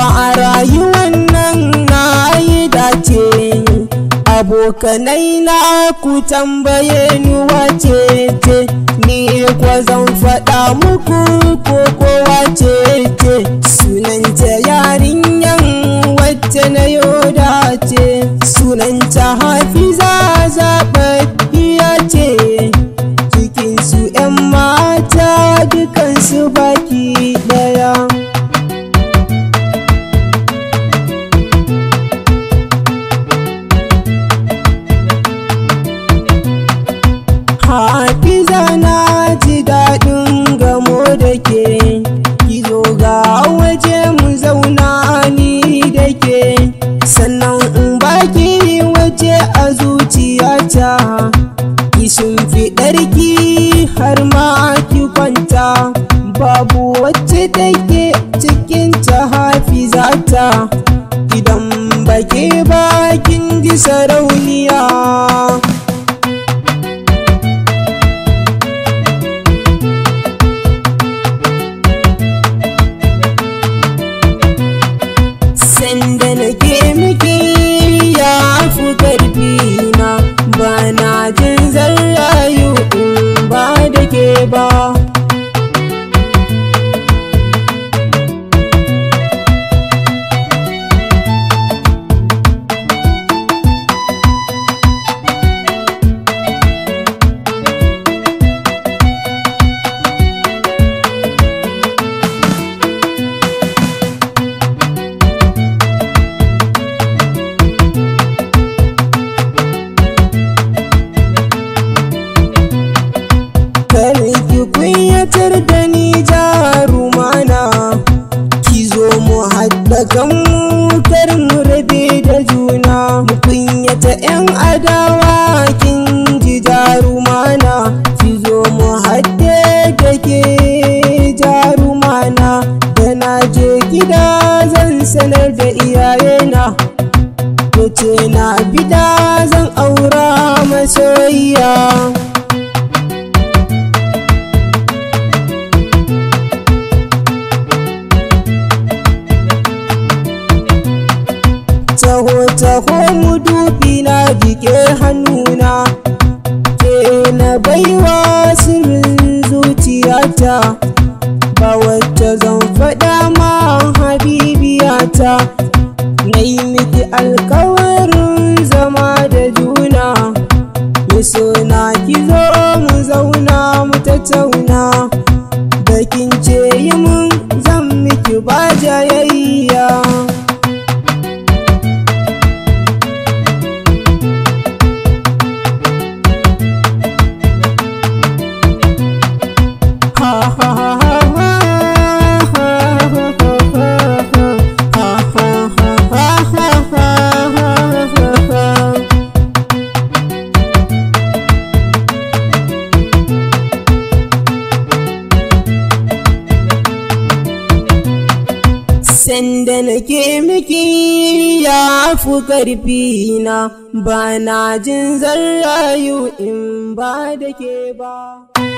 a rayuwan nan na yi dace abokanai na ku tambaye ni wace ce ni kwa zan faɗa muku ko kowa ce ce sunanta yarinyan wacce na yoda ce sunanta hafiza zaɓaɓɓiya ce cikinsu 'yan mata dukansu baki ɗaya Hafiza na ji daɗin gamo da ke, ki zo ga waje mu zauna ni da ke, sannan in baki waje a zuciyata, ki shimfiɗarki har ma ki kwanta, babu wacce take cikin ta hafizata, idan baki bakin ji sarauniya. sanda nake miki ya fi karfi na ba na jin zan rayu in ba da ke ba kar ki kunyatar da ni jarumana ki zo mu haɗa kanmu kar mu rabe da juna mu kunyata 'yan adawa kin ji jarumana ki zo mu haɗe da ke jarumana da na je gida zan sanar da iyayena ce na bida zan aura masoyiya taho taho mu dubi na jike hannuna ke na baiwa sirrin zuciyata ba wacce zan faɗa ma habibiyata na yi miki alkawarin zama da juna mi na ki zo mu zauna mu tattauna da kin ce yi mun zan miki ba jayayya Sanda nake miki ya fi ƙarfi na ba na jin zan rayu in ba da ke ba.